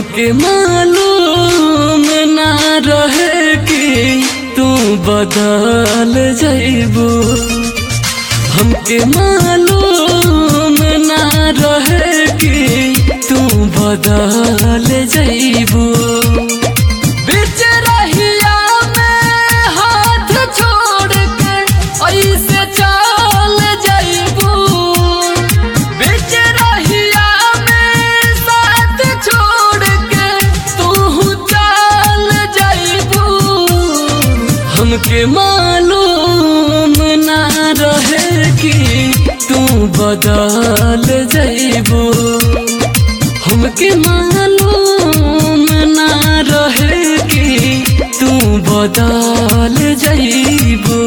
हमके मालूम ना रहे कि तू बदल जइबू हमके मालूम ना रहे कि तू बदल जइबू बीच रहिया में हाथ छोड़ के ऐसे चल जइबू बीच रहिया में साथ छोड़ के तू चल जइबू हमके मालूम ना रहे कि तू बदल जइबू हमके मालूम ना रहे कि तू बदल जइबू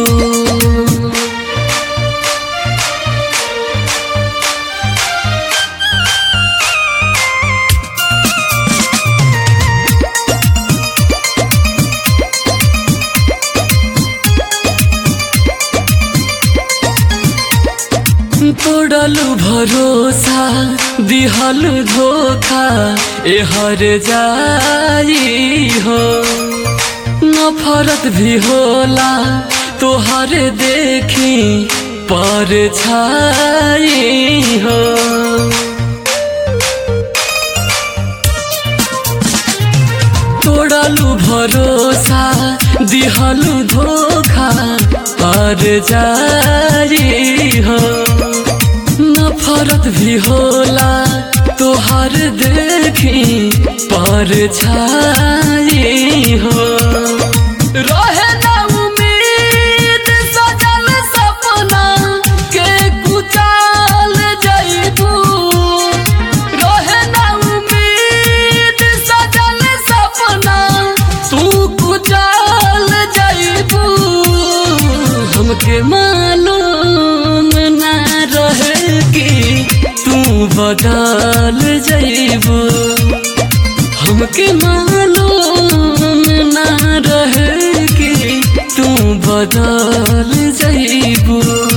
तोड़लू भरोसा दिहल धोखा ए हर जाई हो नफरत भी होला तोहर देखी पर छाई हो तोड़लू भरोसा दिहलू धोखा पर जाई हो नफरत भी होला तोहर देखी पर छाई हो रहे ना उम्मीद सजल सपना के कुचाल जइबू रहे ना उम्मीद सजल सपना तू कुचाल जइबू हमके मालूम ना रहे कि तू बदल जइबू हमके मालूम ना रहे कि तू बदल जइबू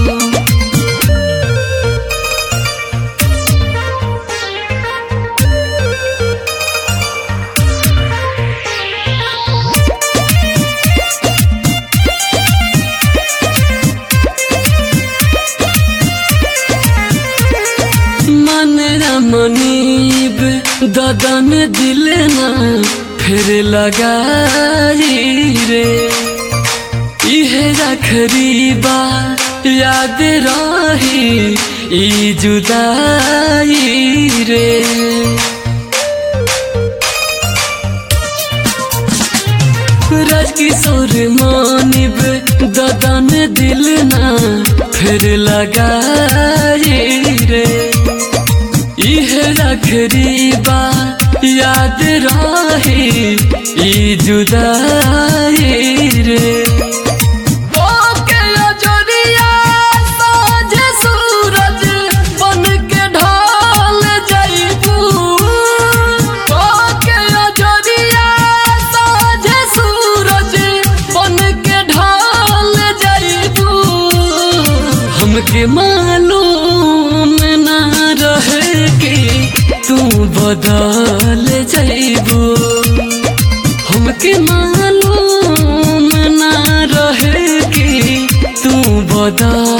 मन मनीब ददन दिल ना फिर लगाई रे इहे रखरी बा याद रही ई जुदाई रे राजकिशोर मानिब ददन दिल ना फिर लगाई रे इहे रखरी बा याद रही ई जुदाई रे ओके अजरिया साँझ सूरज बन के ढल जइबू ओके अजरिया साँझ सूरज बन के ढल जइबू हमके मालूम ना रहे कि तू बदल जइबू हमके मालूम ना रहे कि तू बदल